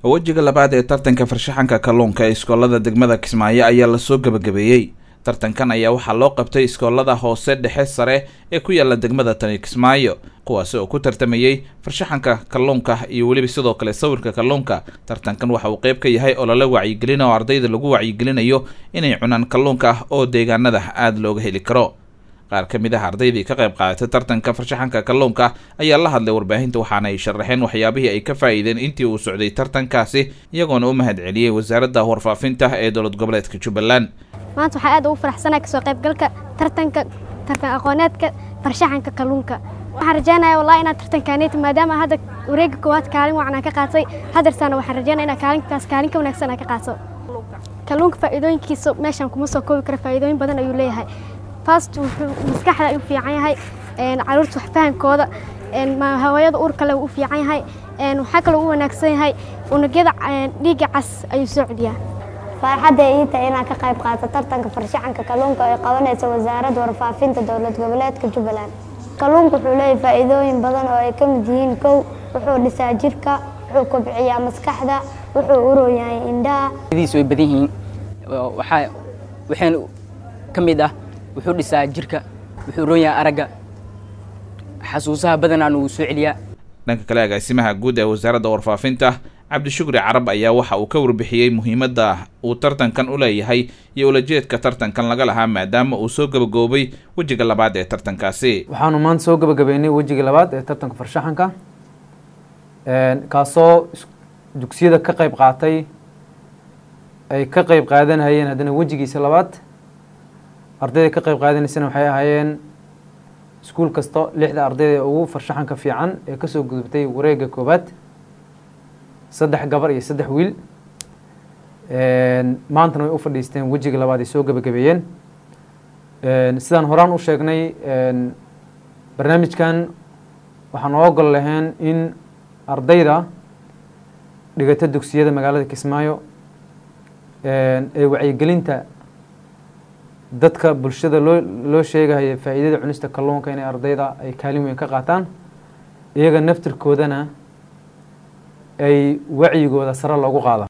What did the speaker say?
wejiga labaad ee tartanka farshaxanka kalluunka ee iskoolada degmada kismaayo ayaa lasoo gebagabeeyey tartankan ayaa waxaa loo qabtay iskoolada hoose dhexe sare ee ku yaala degmada tani kismaayo kuwaasi oo ku tartamayey farshaxanka kalluunka iyo weliba sidoo kale sawirka kalluunka tartankan waxa uu qeyb ka yahay olole wacyigelin oo ardayda lagu wacyigelinayo inay cunaan kalluunka oo deegaanada aada looga heli karo qaar ka mid ah ardaydii ka qayb qaadatay tartanka farshaxanka kalluunka ayaa la hadlay warbaahinta waxaana ay sharaxeen waxyaabihii ay ka faa'iideen intii uu socday tartankaasi iyagoona u mahad celiyey wasaaradda warfaafinta ee dowlad goboleedka jubbaland maanta waxaa aad ugu faraxsanahay kasoo qaybgalka tartanka tartan aqooneedka farshaxanka kalluunka waxaan rajeynaya wallahi inaad tartankaaneyta maadaama hadda wareega koowaad kaalin wacan aan ka qaatay hadeertaana waxaan rajeynaya inaa kaalinkaas kaalin ka wanaagsan aan ka qaato kalluunka faa'iidooyinkiisa meeshaan kuma soo koobi kara faa'iidooyin badan ayuu leeyahay fast wuxuu maskaxda ayuu fiican yahay caruurta wax fahankooda hawayada uurka leh wuu u fiican yahay waxaa kaloo u wanaagsan yahay unugyada dhiigga cas ayuu soo celiyaa farxadda ii tahay inaan ka qayb qaato tartanka farshaxanka kalluunka ee qabanaysa wasaaradda warfaafinta dowlad goboleedka jubbaland kalluunka wuxuu leeyahay faa'iidooyin badan oo ay ka mid yihiin kow wuxuu dhisaa jirka wuxuu kobciyaa maskaxda wuxuu urooyahay indhaha way badan yihiin waxaa waxaan ka mid ah wuxuu dhisaa jirka wuxuu roonyahay aragga xasuusaha badanaan uu soo celiyaa dhanka kale agaasimaha guud ee wasaaradda warfaafinta cabdishukri carab ayaa waxa uu ka warbixiyey muhiimadda uu tartankan u leeyahay iyo ulajeedka tartankan laga lahaa maadaama uu soo gabagaboobay wejiga labaad ee tartankaasi waxaanu maanta soo gabagabeynay wejiga labaad ee tartanka farshaxanka kaasoo dugsiyada ka qayb qaatay ay ka qayb qaadanayeen haddana wejigiisa labaad ardayda ka qayb qaadanaysana waxay ahaayeen iskuul kasto lixda ardayda ugu farshaxanka fiican ee kasoo gudubtay wareega koobaad saddex gabar iyo saddex wiil maantana way u fadhiisteen wejiga labaad ay soo gebagabeeyeen sidaan horaan u sheegnay barnaamijkan waxaan oo ogol lahayn in ardayda dhigata dugsiyada magaalada kismaayo ee wacyigelinta dadka bulshada loo loo sheegaya faa'iidada cunista kalluunka inay ardayda ay kaalin weyn ka qaataan iyaga naftirkoodana ay wacyigooda sare loogu qaado